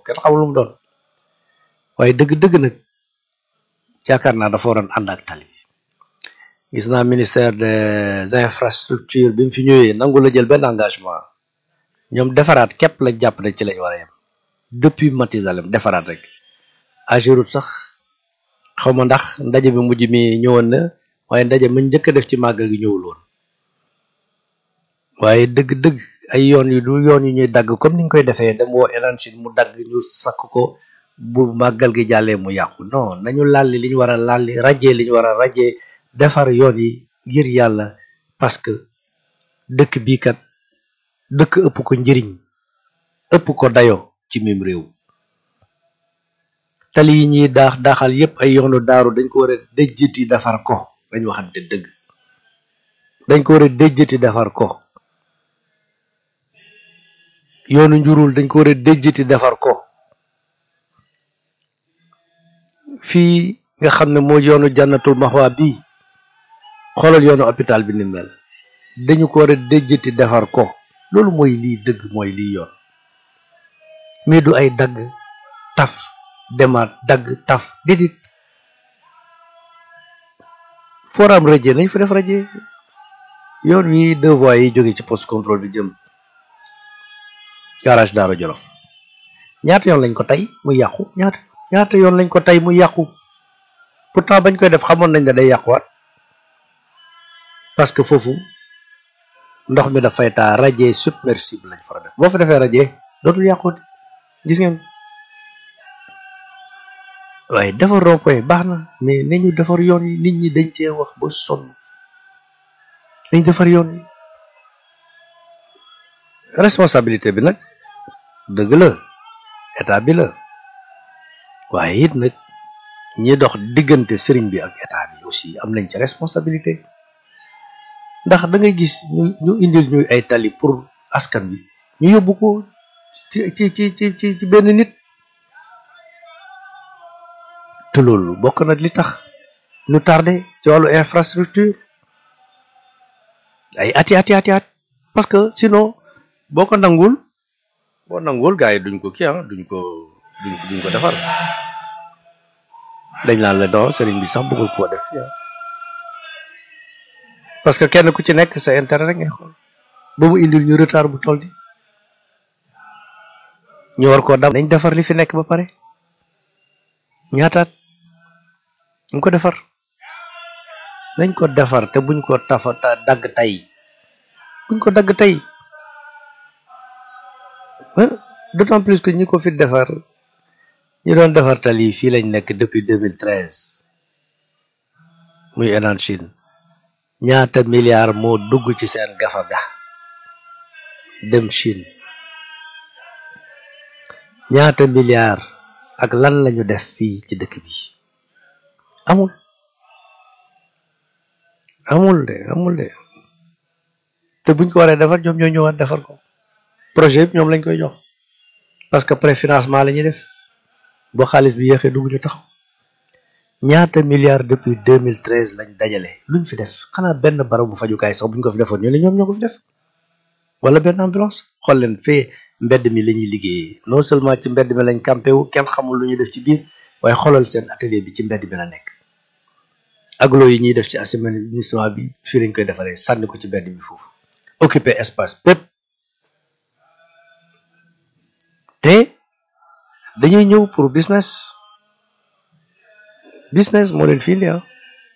kenn xamul lu mu doon waaye dëgg-dëgg nag yaakaar naa dafa waroon ànd ak tali bi gis naa ministère des infrastructures bi mu fi ñëwee nangu la jël benn engagement ñoom defaraat képp lañ jàpp ne ci lañ war a yem depuis Matizalem defaraat rek Ageroute sax xaw ma ndax ndaje bi mujj mi ñëwoon na waaye ndaje ma njëkk a def ci màggal gi ñëwul woon waaye dëgg-dëgg ay yoon yu du yoon yu ñuy dagg comme ni ñu koy defee dem woo énergie mu dagg ñu sakk ko bu màggal gi jàllee mu yàqu non nañu lalli li ñu war a lalli rajee li ñu war a rajee defar yoon yi ngir yàlla parce que dëkk bii kat dëkk ëpp ko njëriñ ëpp ko dayo ci mim réew tali yi ñuy daax daaxal yépp ay yoonu daaru dañ ko war a déjjati defar ko dañ waxante dëgg dañ ko war a déjjati defar ko yoonu njurul dañ ko war a déjjati defar ko fii nga xam ne moo yoonu jànnatul maxwa bi xoolal yoonu hôpital bi ni mel dañu ko war a déjjati defar ko loolu mooy lii dëgg mooy lii yoon mais du ay dagg taf demaat dagg taf déedéet foram raje nañ fa def raje yoon wi deux voies yi jóge ci poste contrôle bi jëm garage Daara Jolof ñaata yoon lañ ko tey muy yàqu ñaata ñaata yoon lañ ko tey muy yàqu pourtant bañ koy def xamoon nañ ne day yàquwaat parce que foofu ndox mi dafay taa raje submersible lañ fara def boo fa defee raje dootul yàquwut gis ngeen waaye defar rond-point baax na mais nañu defar yoon yi nit ñi dañ cee wax ba sonn dañ defar yoon yi responsabilité bi nag dëgg la état bi la waaye it nag ñi dox diggante sëriñ bi ak état bi aussi am nañ ci responsabilité ndax da ngay gis ñu ñu indil ñuy ay tali pour askan bi ñu yóbbu ko ci ci ci ci ci benn nit te loolu bokk na li tax ñu tardé ci wàllu infrastructure ay ati ati ati at parce que sinon boo ko nangul boo nangul gars yi duñ ko kii ah duñ ko duñ duñ ko defar dañ naan la non sëriñ bi sax bëggul koo def fii parce que kenn ku ci nekk sa intérêt rek ngay xool ba mu indil ñu retard bu toll di ñu war koo dam nañ defar li fi nekk ba pare ñaataat ñu ko defar nañ ko defar te buñ ko tafa dagg tey buñ ko dagg tey d'autant plus que ñi ko fi defar ñi doon defar tali fii lañ nekk depuis 2013 muy Enan Chine ñaata milliards moo dugg ci seen gafaga dem Chine ñaata milliards ak lan lañu def fii ci dëkk bi amul amul de amul de te buñ ko waree defar ñoom ñoo ñëwaat defar ko projet bi ñoom lañ koy jox parce que préfinancement la ñuy def boo xaalis bi yéexee dugg ñu taxaw ñaata milliards depuis 2013 lañ dajale luñ fi def xanaa benn barabu fajukaay sax buñ ko fi defoon ñu ne ñoom ñoo ko fi def wala benn ambulance xool leen fee mbedd mi la ñuy liggéeyee non seulement ci mbedd mi lañ campé wu kenn xamul lu ñuy def ci biir waaye xoolal seen atelier bi ci mbedd bi la nekk aglo yi ñuy def ci assainissement bi fii lañ koy defaree sànni ko ci mbedd bi foofu occuper espace bépp te dañuy ñëw pour business business moo leen fii indi ah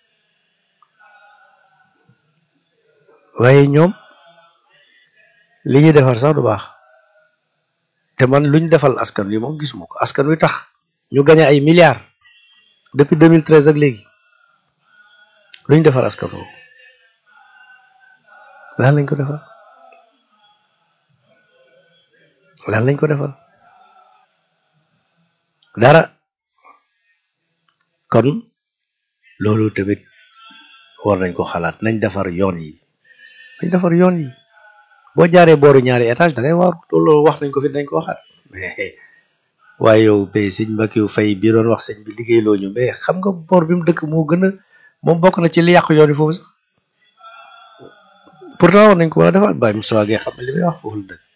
waaye ñoom li ñuy defar sax du baax te man luñ defal askan wi moom gisuma ko askan wi tax ñu gañe ay milliards depuis 2013 ak léegi luñ defar askan woowu lan lañ ko defal lan lañ ko defal dara kon loolu tamit war nañ ko xalaat nañ defar yoon yi nañ defar yoon yi boo jaaree booru ñaari étage da ngay waaru loolu wax nañ ko fi dañ ko waxaat mais waaye yow bay sëñ Mbakiou Faye bii doon wax sëñ bi liggéey loo ñu mais xam nga boor bi mu dëkk moo gën a moom bokk na ci li yàq yoon yi foofu sax pourtant war nañ ko mën a defaat Baye Moussa Gueye xam ne li muy wax foofu la dëkk